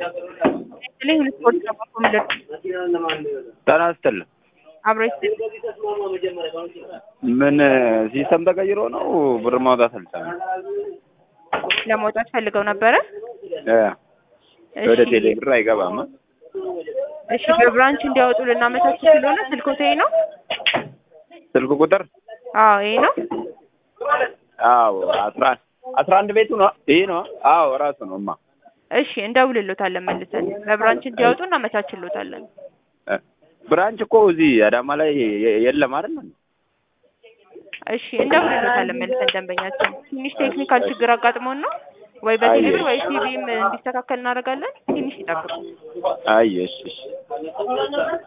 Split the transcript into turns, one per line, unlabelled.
ላይ ሁለት ወር ተባኮ ምድር
ጤና ይስጥልኝ።
አብሮ ይስጥ
ምን ሲስተም ተቀይሮ ነው ብር ማውጣት አልቻለም?
ለመውጣት ፈልገው ነበረ።
እ ወደ
እሺ
ቴሌ ብር አይገባም።
እሺ በብራንች እንዲያወጡ ልናመቻች ስለሆነ ስልኮት ይሄ ነው?
ስልክ ቁጥር
አዎ ይሄ ነው።
አዎ አስራ አስራ አንድ ቤቱ ነው ይሄ ነው። አዎ ራሱ ነው ማ
እሺ እንደውልሎታለን መልሰን በብራንች እንዲያወጡ እናመቻችሎታለን።
እ ብራንች እኮ እዚህ አዳማ ላይ የ- የለም አይደል?
እሺ እንደውልሎታለን መልሰን ደንበኛችን ትንሽ ቴክኒካል ችግር አጋጥሞን ነው ወይ በቴሌብር ወይ ሲቪም እንዲስተካከል እናደርጋለን። ትንሽ ይጠብቁ።
አይ እሺ እሺ